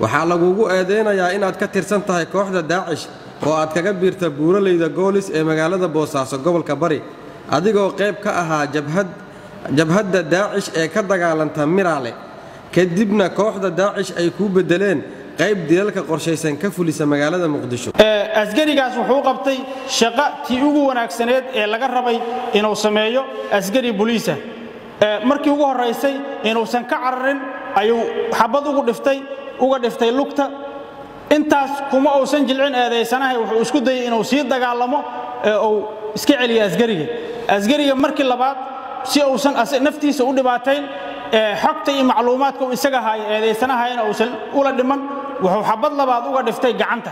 waxaa lagugu eedaynayaa inaad ka tirsan tahay kooxda daacish oo aad kaga biirta buuraleyda goolis ee magaalada boosaaso gobolka bari adigoo qayb ka ahaa jabhadda daacish ee ka dagaalanta miraale kadibna kooxda daacish ay kuu beddeleen qayb dilalka qorshaysan ka fulisa magaalada muqdisho asgarigaas wuxuu qabtay shaqo tii ugu wanaagsaneed ee laga rabay inuu sameeyo asgari buliisa markii ugu horraysay inuusan ka cararin ayuu xabad ugu dhiftay uga dhiftay lugta intaas kuma uusan jilcin eedaysanahay wuxuu isku dayay inuu sii dagaalamo ee uu iska celiyo asgariga asgariga markii labaad si uusan naftiisa u dhibaatayn xogta iyo macluumaadka uu isaga haayo eedaysanahayana uusan ula dhiman wuxuu xabad labaad uga dhiftay gacanta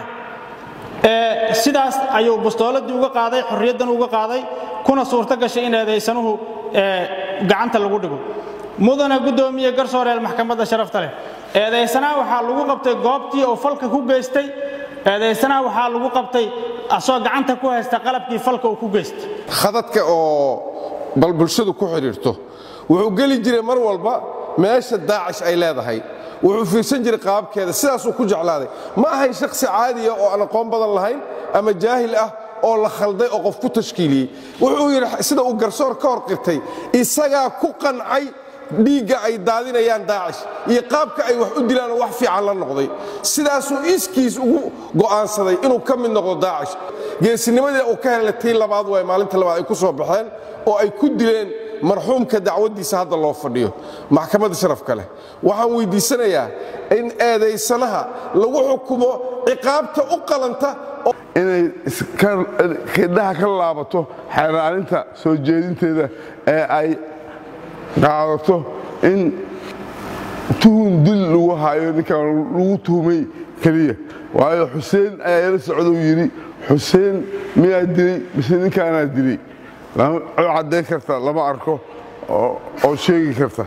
sidaas ayuu bustooladii uga qaaday xorriyaddan uga qaaday kuna suurto gashay in eedaysanuhu gacanta lagu dhigo mudana guddoomiye garsooreel maxkamadda sharafta leh eedaysanaha waxaa lagu qabtay goobtii oo falka ku geystay eedaysanaha waxaa lagu qabtay asoo gacanta ku haysta qalabkii falka uu ku geystay khadadka oo bal bulshadu ku xidhiirto wuxuu geli jiray mar walba meesha daacish ay leedahay wuxuu fiirsan jiray qaabkeeda sidaasuu ku jeclaaday ma ahayn shakhsi caadiya oo aan aqoon badan lahayn ama jaahil ah oo la khalday oo qof ku tashkiiliyey wuxuu yidhi sida uu garsoor ka hor qirtay isagaa ku qancay dhiigga ay daadinayaan daacish iyo qaabka ay wax u dilaanoo wax fiican la noqday sidaasuu iskiis ugu go'aansaday inuu ka mid noqdo daacish geesinimadii uu ka helay tii labaad waay maalinta labaad ay ku soo baxeen oo ay ku dileen marxuumka dacwaddiisa hadda loo fadhiyo maxkamadda sharafka leh waxaan weyddiisanayaa in eedaysanaha lagu xukumo ciqaabta u qalanta inay khidhaha ka laabato xeeraalinta soo jeedinteeda ee ay qaadato in tuhun dil lagu hayo ninkan lagu tuhumay keliya waayo xuseen ayaa ila socdou yidhi xuseen miyaa dilay mise ninkaanaa dilay caddayn karta lama arko oo sheegi karta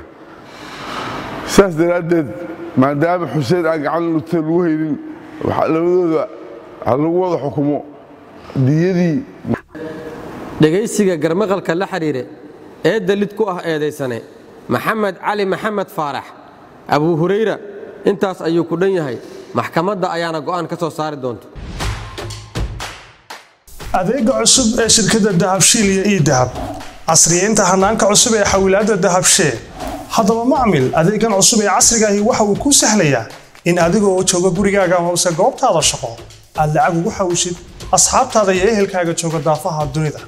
saas daraaddeed maadaama xuseen aan gacan lugta lagu haynin labadooda ha lagu wada xukumo diyadii dhegaysiga garmaqalka la xidhiire ee dalid ku ah eedaysane maxamed cali maxamed faarax abuu hurayra intaas ayuu ku dhan yahay maxkamadda ayaana go'aan ka soo saari doonta adeega cusub ee shirkadda dahabshiil iyo ii dahab casriyeynta hanaanka cusub ee xawilaadda dahabshee haddaba macmil adeegan cusub ee casriga ahi waxa uu kuu sahlayaa in adiga oo jooga gurigaaga amase goobtaada shaqo aad lacag ugu xawishid asxaabtaada iyo ehelkaaga jooga daafaha dunida